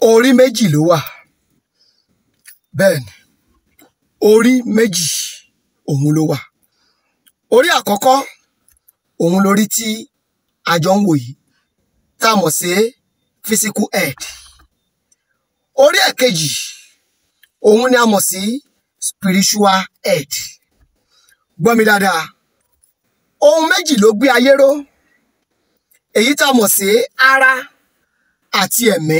orí méjì ló wà bẹ́ẹ̀ ni orí méjì òun ló wà orí àkọ́kọ́ òun lórí tí a jọ ń wò yìí tá a mọ̀ sí physical head orí ẹ̀kejì òun ni a mọ̀ sí spiritual head gbọ́ mi dáadáa ohun méjì ló gbé ayé ró èyí tá a mọ̀ sí ara àti ẹ̀mí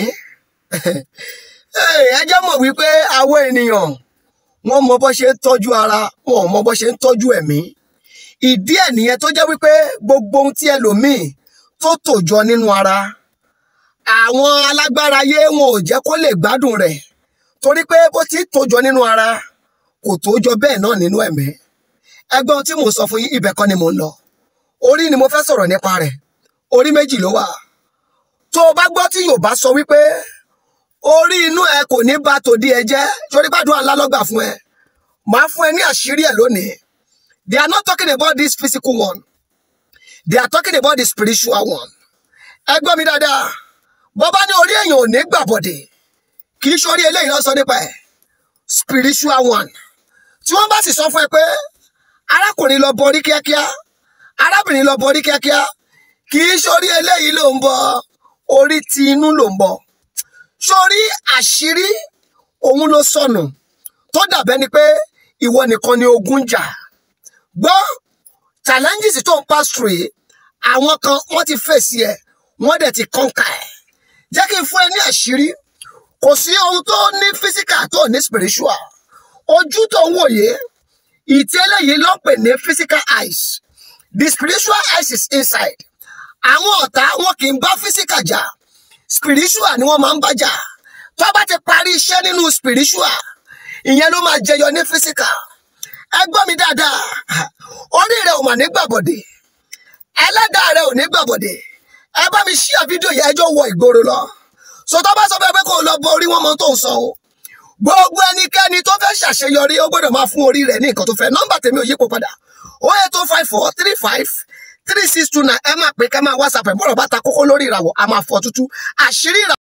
ẹ jẹ́ mọ̀ wípé àwọn ènìyàn wọ́n mọ bó ṣe ń tọ́jú ara wọn ò mọ bó ṣe ń tọ́jú ẹ̀mí ìdí ẹ̀ nìyẹn tó jẹ́ wípé gbogbo ohun tí ẹlòmíì tó tò jọ nínú ara àwọn alágbára ayé wọn ò jẹ́ kó lè gbádùn rẹ̀ torí pé bó ti tò jọ nínú ara kò tó jọ bẹ́ẹ̀ náà nínú ẹ̀mí ẹgbọ́n tí mò ń sọ fún yín ibẹ̀ kan ni mò ń lọ orí ni mo fẹ́ sọ̀rọ̀ nípa rẹ̀ orí méjì ló wà tó o bá gbọ́ tí Yorùbá sọ wípé orí inú ẹ kò ní bá tòdí ẹ jẹ́ torí gbàdúrà ńlá lọ́gbà fún ẹ màá fún ẹ ní àṣírí ẹ lónìí they are not talking about this physical one they are talking about the spiritual one ẹ gbọ́ mi dáadáa bọ́ bá ní orí èèyàn ò ní gbàbọ̀dẹ̀ kì í sórí eléyìí lọ sọ nípa ẹ spiritual one tí wọ́n bá sì sọ fún ẹ pé arákùnrin lọ bọrí kíákíá arábìnrin lọ bọrí kíákíá kì í sórí eléyìí ló ń bọ orí ti inú ló ń bọ sórí àṣírí òun ló sọnù tó dàbẹ́ ni pé ìwọ nìkan ni ogun jà gbọ́ challenges tó ń pass through yìí àwọn kan wọ́n ti fèsì ẹ̀ wọ́n dẹ̀ ti kọ́ńkà ẹ̀ jẹ́ kí n fún ẹ ní àṣírí kò sí ohun tó ní physical tó ní spiritual ojú tó ń wòye ìtí eléyìí ló ń pè ní physical eyes the spiritual eyes is inside àwọn ọ̀tá wọn kì í bá physical jà spiritual ni wọ́n máa ń bá jà tó bá ti parí iṣẹ́ nínú spiritual ìyẹn ló máa jẹyọ ní physical ẹ gbọ́ mi dáadáa orí rẹ ò mà ní gbàbọ̀dẹ̀ ẹlẹ́dàá rẹ ò ní gbàbọ̀dẹ̀ ẹ bá mi ṣíà fídíò yẹn ẹjọ́ wọ ìgboro lọ so tó bá sọ fẹ́ pé kó o lọ bọ orí wọn mọ tó ń sọ o gbogbo ẹnikẹ́ni tó fẹ́ ṣàṣeyọrí ó gbọ́dọ̀ máa fún orí rẹ̀ ní nǹkan tó fẹ́ nọ́mbà tèmi ò yípo padà o eight two five four three five three six two nine ẹ máa pè ká máa whatsapp ẹ̀ bọ́rọ̀ bá ta kókó lórí ìràwọ̀ a máa fọ́ tútú àṣírí ìràwọ̀.